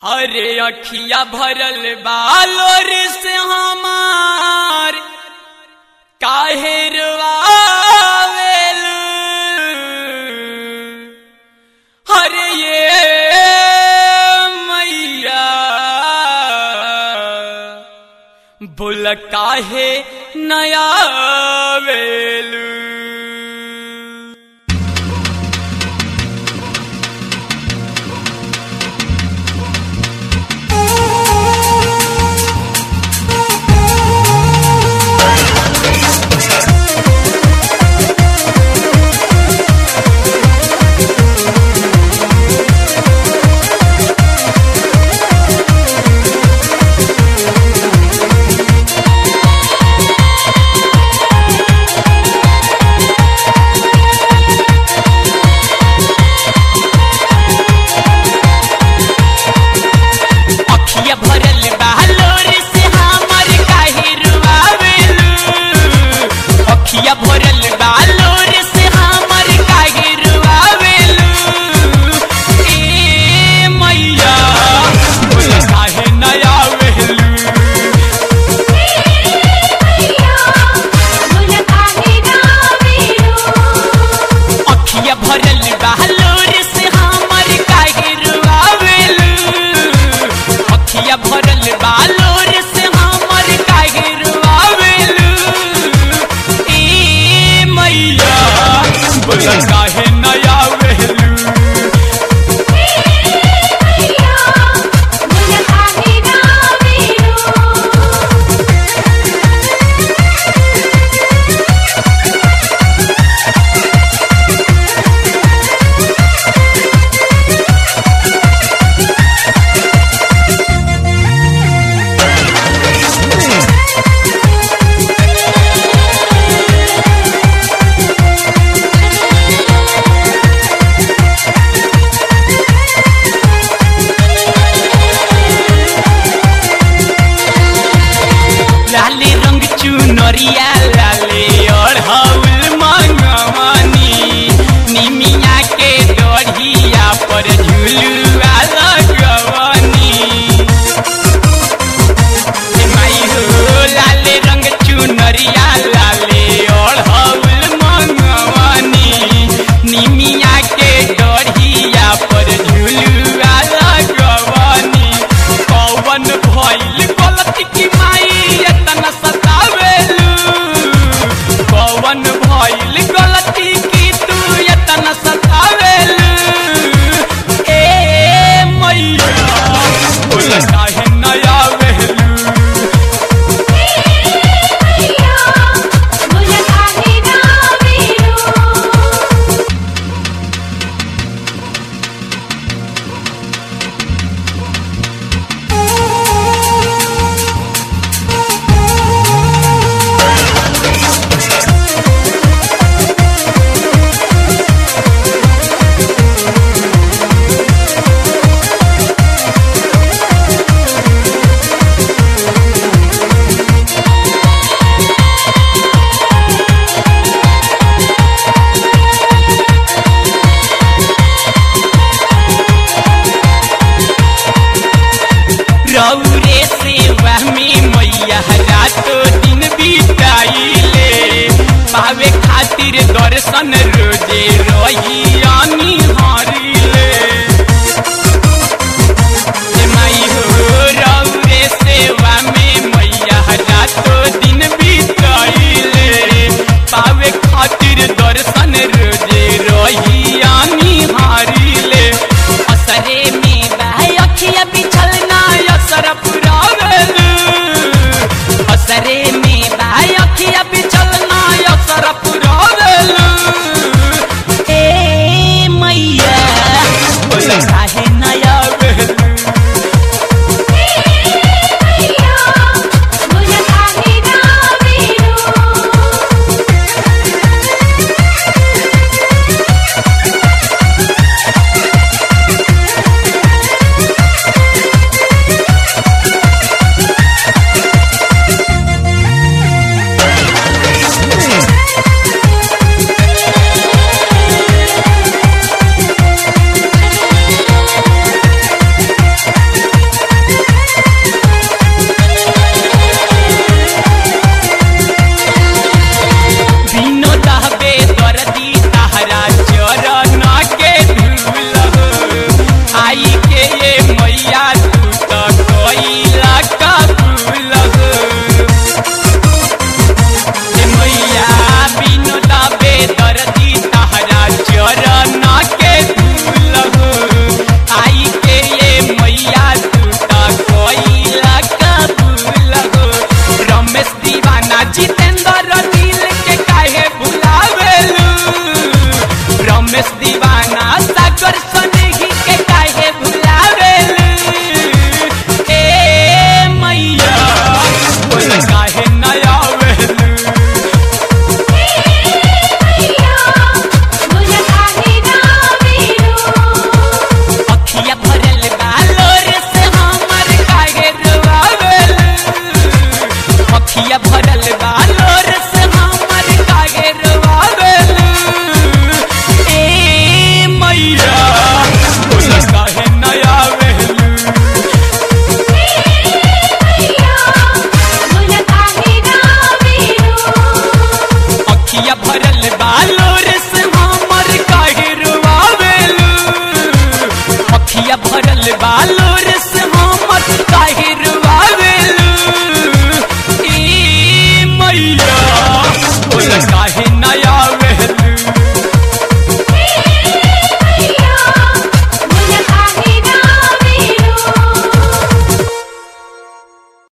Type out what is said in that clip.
अरे अखिया भरल बालोर से हमार काहे रवावेल अरे ये मैया बोल काहे नया वेलू अखिया भरल बालोर से हमर काहे रुआवेलू अखिया भरल बालोर से हमर काहे रुआवेलू ए मैया बोल काहे नया वेलू अखिया भरल बालोर से हमर काहे रुआवेलू अखिया भरल बालोर से हमर काहे रुआवेलू ए मैया बोल काहे नया वेलू लाले रंग चुनरिया लाले अढ़ौल मंगवानी निमिया के डढ़िया पर झुलुआ लगवानी हे माई हो लाले रंग चुनरिया लाले अढ़ौल मंगवानी निमिया के डढ़िया पर झुलुआ लगवानी कौवन भइल गलती की माई एतना सतावेलू कौवन भइल गलती की तू एतना सतावेलू ए मैया बोल काहे नया वेलू रौरे सेवा में मैया रातो दिन बिताइले पावे खातिर दर्शन रोजे रही